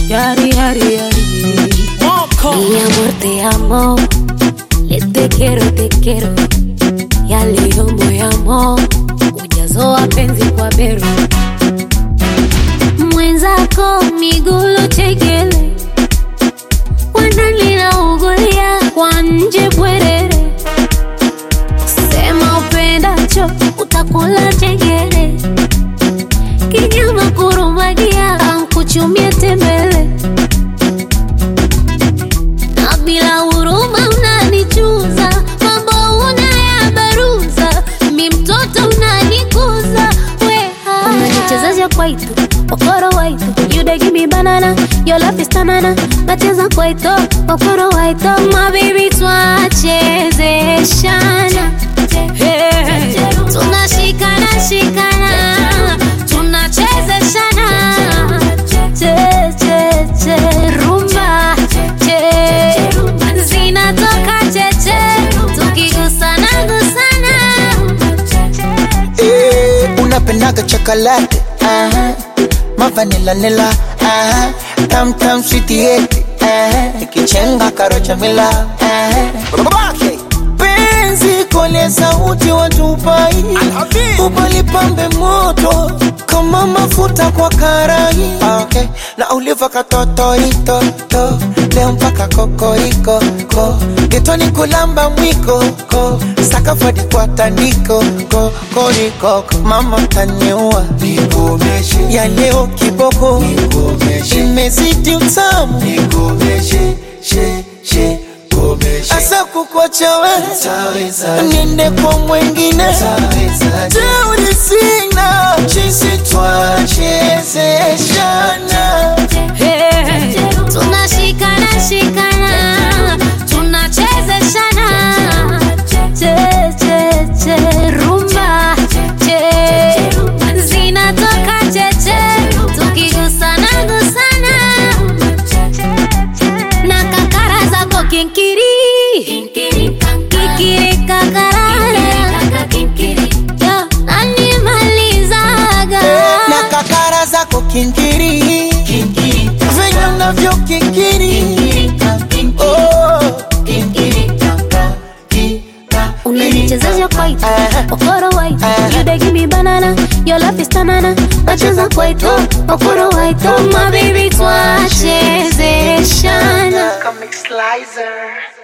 Yari, yari, yari. Mi amor, te amo. Le te quiero, te quiero. Yaliyo moyamo. Ujazo wa penzi kwa bero. Mwenzako migulu chekele. Wanalina ugulia kwa nje bwerere. Sema upendacho utakula chengere. Kinyama kurumagia ankuchumie tembele. Na bila huruma unanichuza, mambo unayabaruza, mi mtoto unanikuza, weha unanichezesha kwaito okoro waito you dey give me banana your love is tanana nacheza kwaito okoro waito my baby twachezeshana Hey. tunashikana shikana tunachezeshana che che che rumba che zinatoka cheche tukigusana gusana Eh, unapendaga chocolate aha mavanila nila aha tam tam sweet aha ikichenga karocha mila aha babake penzi kole sauti watupai ubalipambe moto kama mafuta kwa karai okay. na uliva katotoitoto leo mpaka kokoriko ko getoni kulamba mwiko ko sakafadi kwa tandiko ko koriko mama taniua nikomeshe ya leo kiboko nikomeshe imezidi utamu nikomeshe she she asa kukwacha we niende kwa mwengine teuri sina chisi twachezeshana tunashikana shikana tunachezeshana che che che rumba che zinatoka cheche tukigusana gusana na kakara zako kinkiri kikiri kakarara Yo, nanimalizaga na kakara zako kinkiri venye unavyo kinkiri Oh. unanichezesha kwaito Aha. okoro waito Aha. you dey give me banana your love is tanana nacheza kwaito okoro waito my baby twachezeshana Comic Slicer.